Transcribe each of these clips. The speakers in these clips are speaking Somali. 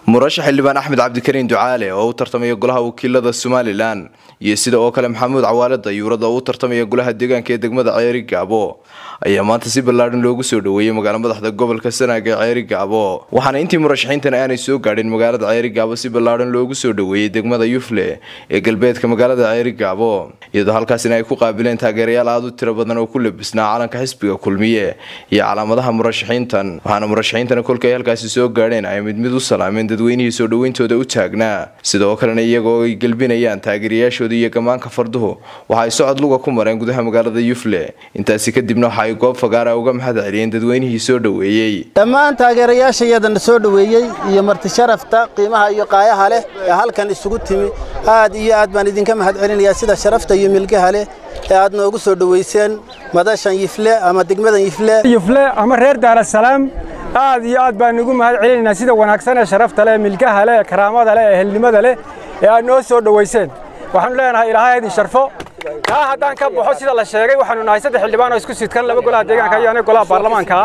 murashax xildhibaan axmed cabdikariin ducaale oo u tartamaya golaha wakiilada somalilan iyo sida oo kale maxamuud cawaale dayuurad oo u tartamaya golaha deegaanka ee degmada ceeri gaabo ayaa maanta si ballaadhan loogu soo dhoweeyey magaala madaxda gobolka sanaag ee ceeri gaabo waxaana intii murashaxiintan aanay soo gaadhin magaalada ceeri gaabo si ballaadhan loogu soo dhoweeyey degmada yufle ee galbeedka magaalada ceeri gaabo iyadoo halkaasina ay ku qaabileen taageerayaal aada u tiro badan oo ku labisnaa calanka xisbiga kulmiye iyo calaamadaha murashaxiintan waxaana murashaxiintana kolka ay halkaasi soo gaadheen ay mid mid u salaameen dadweynihii soo dhoweyntooda u taagnaa sidoo kalena iyagoo ay gelbinayaan taageerayaashooda iyo gamaanka farduhu waxa ay socod luga ku mareen gudaha magaalada yufle intaasi kadibna waxa ay goob fagaara uga mahad celiyeen dadweynihii soo dhoweeyey dhammaan taageerayaashayadana soo dhoweeyey iyo marti sharafta qiimaha iyo qaayaha leh ee halkan isugu timi aad iyo aad baan idinka mahad celinayaa sida sharafta iyo milgaha leh ee aad noogu soo dhoweyseen madashan yifle ama degmadan yifle yufle ama reer daarasalaam aad iyo aad baan ugu mahad celinaynaa sida wanaagsan ee sharafta leh milgaha leh karaamada leh ee helnimada leh ee aad noo soo dhoweyseen waxaanu leenahay ilaahay idin sharfo taa haddaan ka baxo sida la sheegay waxaanu nahay saddex xildhibaan oo isku sidkan laba golaha deegaanka iyo aniga golaha baarlamaanka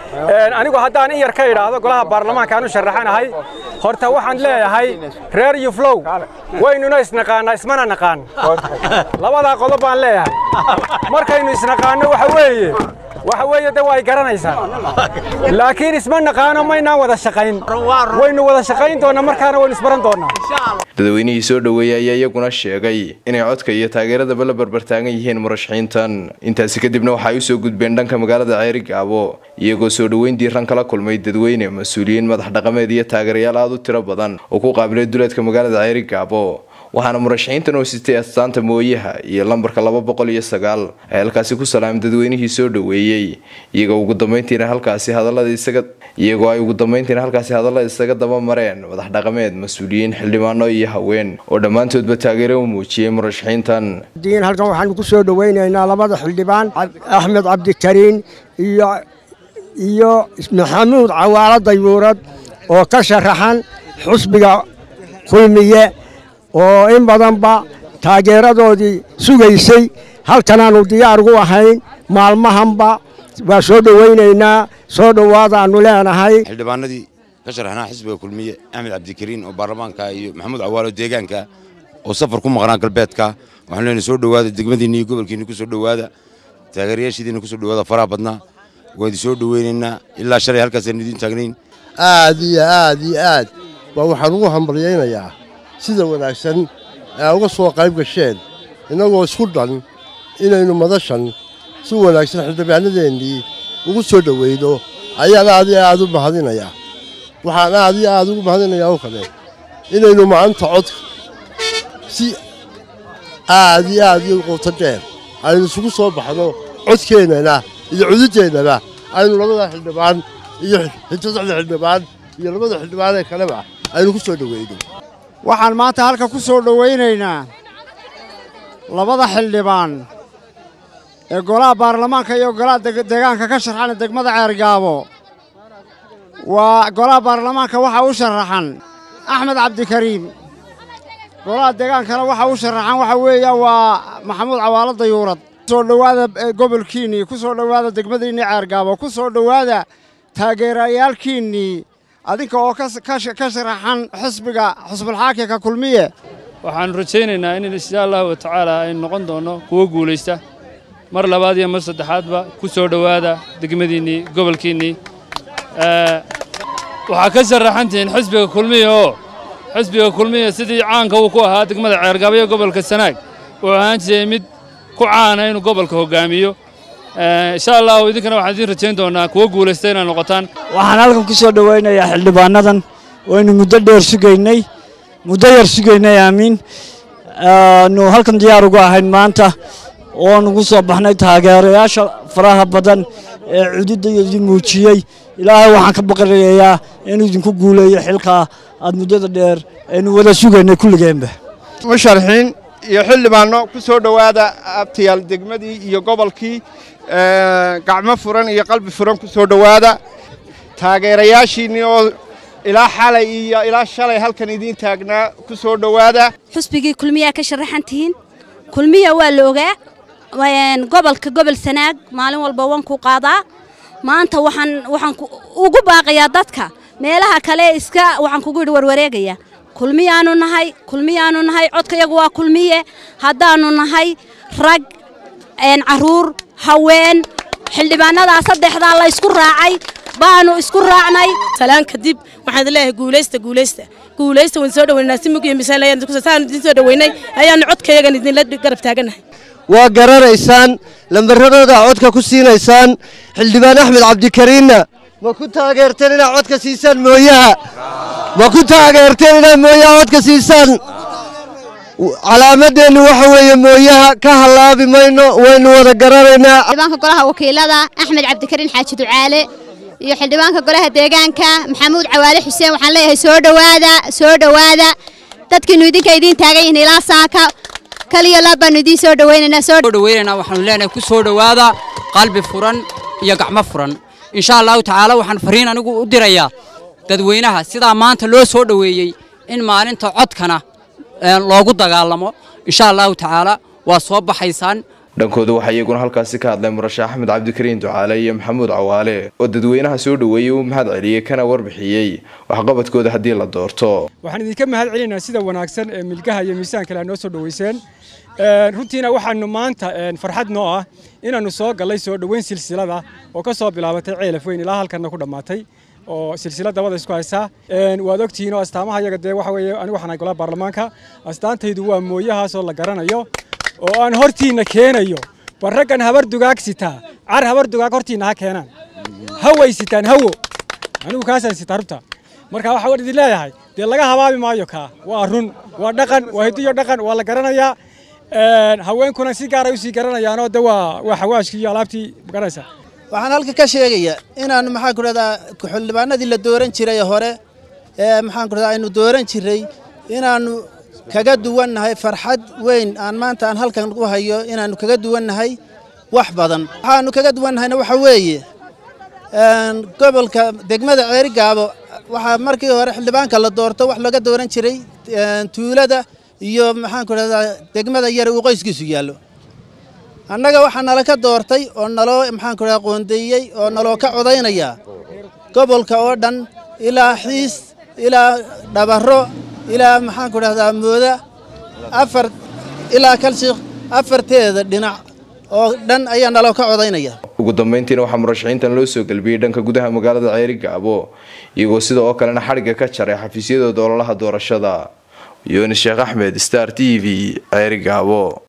ah anigu haddaan in yar ka idhaahdo golaha baarlamaanka aanu sharaxanahay horta waxaan leeyahay reer yuflow waynuna isnaqaanaa ismana naqaan labadaa qodob baan leeyahay markaynu isnaqaanno waxa weeye waxa weeye de waa ay garanaysaan laakiin isma naqaano maynaan wada shaqayn waynu wada shaqayn doonnaa markaana waynu isbaran doonnaa dadweynihii soo dhoweeyey ayaa iyaguna sheegay inay codka iyo taageeradaba la barbartaagan yihiin murashaxiintan intaasi kadibna waxa ay usoo gudbeen dhanka magaalada ceeri gaabo iyagoo soo dhoweyn diiran kala kulmay dadweyne mas-uuliyiin madax dhaqameed iyo taageerayaal aada u tiro badan oo ku qaabilay duleedka magaalada ceeri gaabo waxaana murashaxiintan oo sitay astaanta mooyaha iyo lambarka laba boqol iyo sagaal ay halkaasi ku salaamay dadweynihii soo dhoweeyey iyagoo ugu dambeyntiina halkaasi hadallada isaga iyagoo ay ugu dambeyntiina halkaasi hadallada isaga daba mareen madax dhaqameed mas-uuliyiin xildhibaano iyo haween oo dhammaantoodba taageero u muujiyey murashaxiintan diin halkan waxaanu ku soo dhoweynaynaa labada xildhibaan axmed cabdikariin iyo iyo maxamuud cawaalo dayuurad oo ka sharaxan xusbiga kulmiye oo in badanba taageeradoodii sugaysay halkanaannu diyaar ugu ahayn maalmahanba waa soo dhowaynaynaa soo dhowaadaannu leenahay xildhibaanadii ka sharaxnaa xisbiga kulmiye axmed cabdikariin oo baarlamaanka iyo maxamuud cawaalo deegaanka oo safar ku maqnaa galbeedka waxaanu leenahay soo dhowaada degmadiinni iyo gobolkiinni ku soo dhowaada taageerayaashidiinna ku soo dhowaada faraha badnaa waan idin soo dhoweynaynaa ilaa shalay halkaasaan idiin taagnayn aad iyo aad iyo aad baa waxaan ugu hambalyaynayaa sida wanaagsan ee uga soo qayb gasheen innagoo isku dhan inaynu madashan si wanaagsan xildhibaanadeennii ugu soo dhoweyno ayaan aad iyo aad u mahadinayaa waxaan aad iyo aad ugu mahadinayaa oo kale inaynu maanta codka si aad iyo aad iyo quuto dheer aynu isugu soo baxno codkeennana iyo cududeennaba aynu labada xildhibaan iyo saddexda xildhibaan iyo labada xildhibaan ee kaleba aynu ku soo dhoweyno waxaan maanta halka ku soo dhowaynaynaa labada xildhibaan ee golaha baarlamaanka iyo golaha deegaanka ka sharxan degmada ceergaabo waa golaha baarlamaanka waxaa u sharaxan axmed cabdikariim golaha deegaankana waxaa u sharaxan waxa weeya waa maxamuud cawaalo dayuurad kusoo dhowaada gobolkiinnii ku soo dhowaada degmadiinnii ceergaabo ku soo dhowaada taageerayaalkiinnii adinka oo ka sharaxan xisbiga xusbulxaakimka kulmiye waxaannu rajaynaynaa in insha allahu watacaala aynu noqon doonno kuwo guulaysta mar labaad iyo mar saddexaadba ku soo dhowaada degmadiinnii gobolkiinnii waxaa ka sharaxantihiin xisbiga kulmiya oo xisbiga kulmiya sidii caanka uu ku ahaa degmada ceergaabo iyo gobolka sanaag wuxuu ahaan jiray mid ku caana inuu gobolka hoggaamiyo insha allahu idinkana waxaan idiin rajayn doonaa kuwo guulaysta inaad noqotaan waxaan halkan ku soo dhowaynayaa xildhibaanadan waynu muddo dheer sugaynay muddo yar sugaynay aamiin nu halkan diyaar ugu ahayn maanta oon ugu soo baxnay taageerayaasha faraha badan ee cududayadii muujiyey ilaahay waxaan ka baqanayaa inuu idinku guuleeyo xilkaa aad muddada dheer aynu wada sugaynay kulligeenba musharaxiin iyo xildhibaanno ku soo dhowaada abtayaal degmadii iyo gobolkii gacmo furan iyo qalbi furan ku soo dhowaada taageerayaashiinnii oo ilaa xalay iyo ilaa shalay halkan idiin taagnaa ku soo dhowaada xusbigii kulmiyaa ka sharaxan tihiin kulmiya waa la ogaa gobolka gobol sanaag maalin walba waan ku qaadaa maanta waxaan waxaan ugu baaqayaa dadka meelaha kale iska waxaan kugu yidhi warwareegaya kulmiyaanu nahay kulmiyaanu nahay codkayagu waa kulmiye haddaannu nahay rag caruur haween xildhibaanadaa saddexdaa la ysku raacay baanu isku raacnay salaan kadib waxaan leeyahay guulaysta guulaysta guulaysta waan soo dhaweynaa si mug iyo miisaan ayaan idin soo dhaweynay ayaanu codkayagan idinla garab taaganahay waa garanaysaan lambaradooda codka ku siinaysaan xildhibaan axmed cabdikariinna ma ku taageerteen inaad codka siisaan mooyaha ma ku taageerteen inaad mooyaha codka siisaan calaamadeennu waxa weeye mooyaha ka hallaabi mayno waynu wada garanaynaa xildhibaanka golaha wakiilada axmed cabdikariin xaaji ducaale iyo xildhibaanka golaha deegaanka maxamuud cawaale xuseen waxaan leeyahay soo dhowaada soo dhowaada dadkiinu idinka idiin taagan yihiin ilaa saaka kaliya laab baanu idiin soo dhowaynaynaa soo dhowaynaynaa waxaanu leenahay ku soo dhowaada qalbi furan iyo gacmo furan insha allahu tacaala waxaan fariin anigu u dirayaa dadweynaha sidaa maanta loo soo dhoweeyey in maalinta codkana loogu dagaalamo insha allahu tacaala waa soo baxaysaan dhankooda waxaa iyaguna halkaasi ka hadlay murashax axmed cabdikariin ducaale iyo maxamuud cawaale oo dadweynaha soo dhoweeyey uu mahad celiyey kana warbixiyey waxqabadkooda haddii la doorto waxaan idinka mahad celinaynaa sida wanaagsan ee milgaha iyo miisaan kale aad noo soo dhoweyseen runtiina waxaanu maanta farxad noo ah inaannu soo gallay soo dhoweyn silsilada oo ka soo bilaabatay ceelaf weyn ilaa halkanna ku dhammaatay oo silsilad dabada isku haysaa waad ogtihiin oo astaamaha iyaga dee waxa weeye anigu waxaan golaha baarlamaanka astaantaydu waa mooyahaasoo la garanayo oo aan hortiinna keenayo war raggan habar dugaag sitaa car habar dugaag hortiinna ha keenaan haway sitaan hawo anigu kaasaan sitaa rubta marka waxa waan idin leeyahay dee laga habaabi maayo kaa waa run waa dhaqan waa hidiyo dhaqan waa la garanayaa haweenkuna si gaara usii garanayaanoo de waa waa xawaashkii iyo alaabtii garanaysaa waxaan halka ka sheegayaa inaan maxaan ku dhahdaa xildhibaanadii la dooran jiray hore ee maxaan ku dhahdaa aynu dooran jiray inaannu kaga duwannahay farxad weyn aan maanta aan halkan u hayo inaannu kaga duwannahay wax badan waxaannu kaga duwannahayna waxa weeye gobolka degmada ceerigaabo waxaa markii hore xildhibaanka la doorto wax laga dooran jiray tuulada iyo maxaan ku dhahdaa degmada yare uu qoyskiisu yaallo annaga waxaa nala ka doortay oo naloo maxaan ku dhahdaa qoondeeyey oo naloo ka codaynaya gobolka oo dhan ilaa xiis ilaa dhabarro ilaa maxaan ku dhahdaa mooda afar ilaa kalshiikh afarteeda dhinac oo dhan ayaa naloo ka codaynaya ugu dambeyntiina waxaa murashaxiintan loo soo gelbiyey dhanka gudaha magaalada ceeri gaabo iyagoo sida oo kalena xadhigga ka jaray xafiisyadooda ololaha doorashada yooni sheekh axmed star t v ceeri gaabo